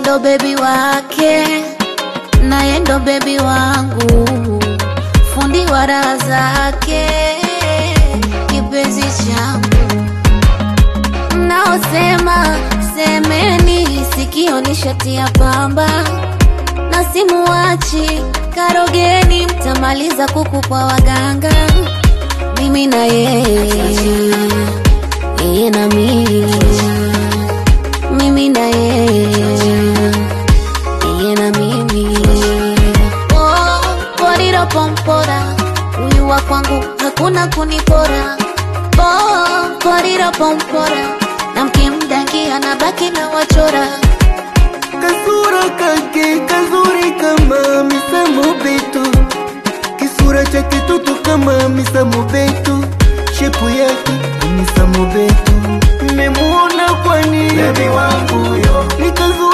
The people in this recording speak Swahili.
ndo bebi wake naye ndo bebi wangu fundi wa raha zake kipenzi changu mnaosema semeni sikio ni shati ya pamba na simuwachi karogeni mtamaliza kuku kwa waganga mimi na yeye yeye na mimi mimi na yeye yeye na mimi oh, poriro pompora huyu wa kwangu hakuna kunipora oh, poriro pompora na mkimdangia na baki na wachora